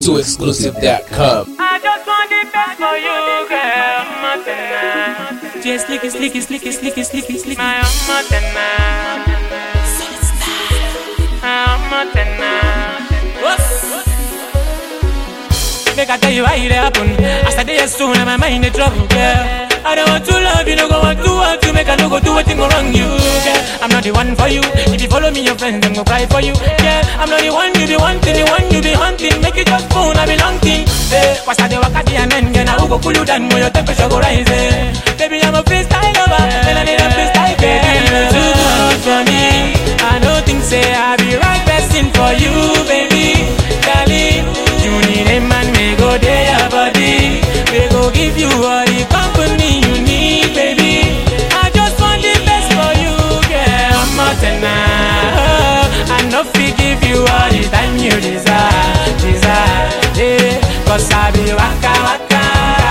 to exclusive.com. I just want the best for you, girl. Montana. Just slicky, slicky, slicky, slicky, slicky, slicky. My Montana. My Montana. Make I tell you why it happen. As I day soon, and my mind in trouble, girl. I don't want to love you, no go want to want to make I no go do a thing wrong you, girl. I'm not the one for you. If you follow me, your friends them go cry for you, girl. I'm not the one you be wanting, the one you be hunting. Make it just phone, I belong to. Hey, what's that? The wakati and then girl, I will go cool you down when your temperature go rise. eh. Baby, I'm a freestyle lover, and I need a freestyle baby. You're too good for me. I don't think say I be right person for you, baby. Darling, you need a man, we go there, your body. We go give you all the company you need, baby. I just want the best for you, girl. I'm not I know fi give you all the time you desire, desire. Yeah, cause I be waka waka.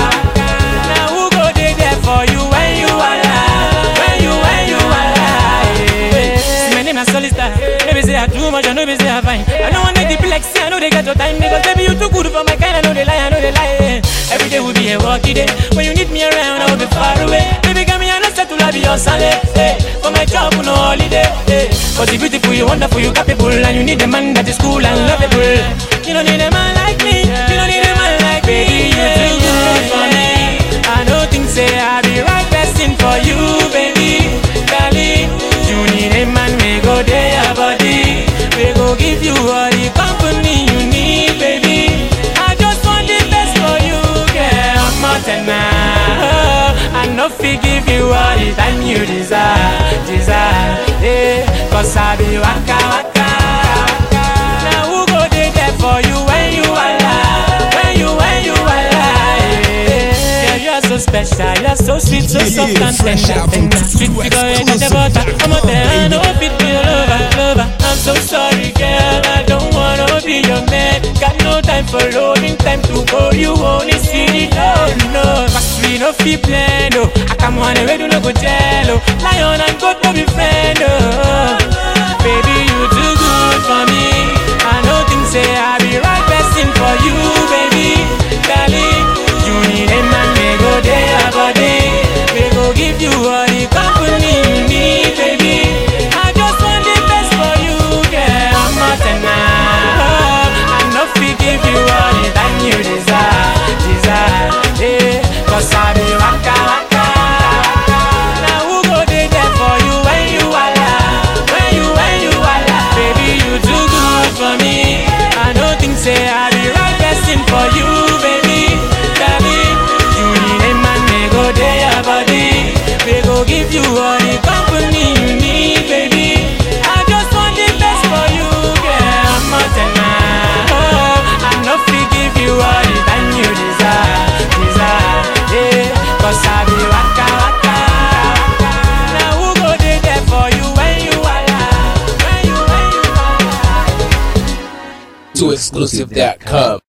Now who go dey there for you when you alive? When you, when you alive? Yeah. See, my name is Solista. Maybe say I too much, I know be say I fine. I don't want to be like say I know they got your time because baby you too good for my kind. I know they lie, I know they lie. yeah. Every day will be a walkie day. When you need me around, I will be far away. Baby, come here, I know settle, I'll be your Sunday. Hey, for my job, no holiday. Hey, cause you beautiful, you wonderful, you capable, and you need a man that is cool and lovable. You don't need a man like me. You don't need a man like me. You're too good for me. I don't think say I be right person for you, baby. Darling, you need a man, we go there, your body. We go give you all the company you need, baby. I just want the best for you, girl. I'm Montana. I know fi give you all the time you desire, desire. Yeah, cause I be waka waka. Now who go dey there for you when you alive? When you, when you alive? Yeah, you're so special, you're so sweet, so Yeah, soft yeah, and fresh tender, out from tender. Sweet Tutu figure in the exclusive. butter. I'm a man, no fit be your lover, lover. I'm so sorry, girl, I don't wanna be your man. Got no time for rolling, time to go. You only see it, oh no. Cause we no fit plan, oh. I come on away, do no go tell, oh. Lion and goat no be friend, oh. Baby, you too good for me. I know things say I be right person for you, baby. Darling, you need a man, we go there, your body. We go give you all the company you need, baby. I just want the best for you, girl. I'm not I know fi give you all the time you desire, desire. Yeah, cause I be waka waka. Now who go dey there for you when you alive? When you, when you alive? Baby, you too good for me. I don't think say I be right person for you, baby. Darling, you need a man, we go there, your body. We go give you all the company you need, baby. I just want the best for you, girl. I'm not I know fi give you all the time you desire, desire. Yeah, cause I be waka waka. Now who go dey there for you when you alive? When you, when you alive? To exclusive.com.